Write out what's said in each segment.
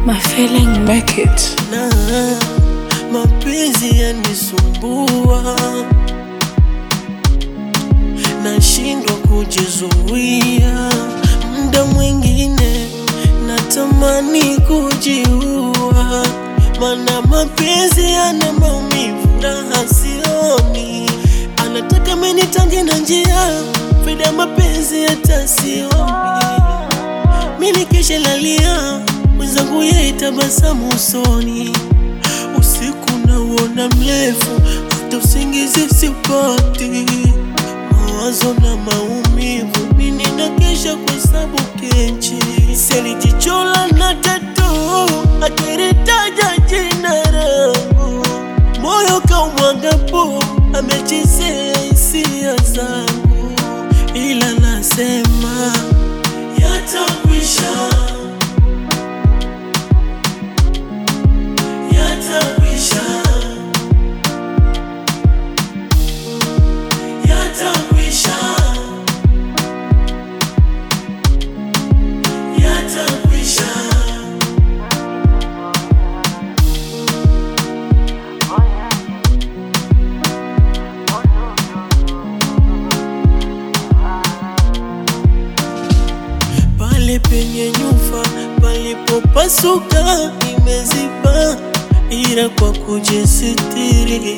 My feeling make it. na mapenzi yanisumbua, nashindwa kujizuia. Muda mwingine natamani kujiua, mana mapenzi yana maumivu, raha sioni. Anataka menitange na njia, faida mapenzi hata sioni mimi kisha lalia mwenzangu yeye tabasamu usoni, usiku nauona mrefu, hata usingizi sipati, mawazo na maumivu, mimi nakesha kwa sababu kenchi selijichola na tatu akiritaja jina langu, moyo kaumwagapo amechezea hisia zangu, ila nasema yatakwisha, yatakwisha, yatakwisha, yatakwisha. pale penye nyufa palipopasuka imeziba, ila kwa kujisitiri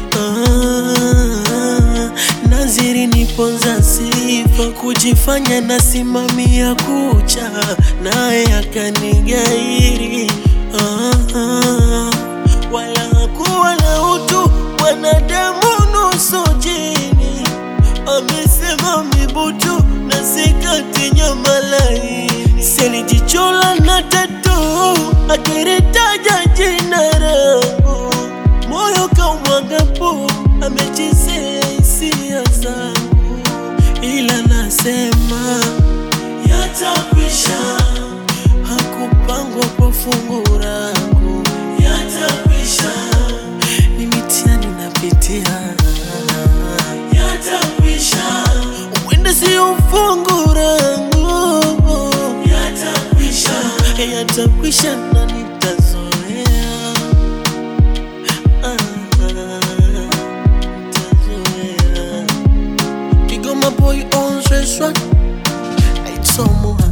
ah, naziri niponza sifa kujifanya nasimamia kucha, naye akanigairi ah, ah, wala hakuwa na utu wanadamu nusu jini amesema mibutu na sikati nyama laini, selijichola na tatu akiritaja jina langu, moyo kaumwagapo amechezea hisia zangu, ila nasema yatakwisha, hakupangwa kwa fungu langu, yatakwisha, ni mitihani napitia yatakwisha, uende sio fungu langu, yatakwisha, yatakwisha na nitazoea, Ah, nitazoea. Kigoma boy on stress one, it's almost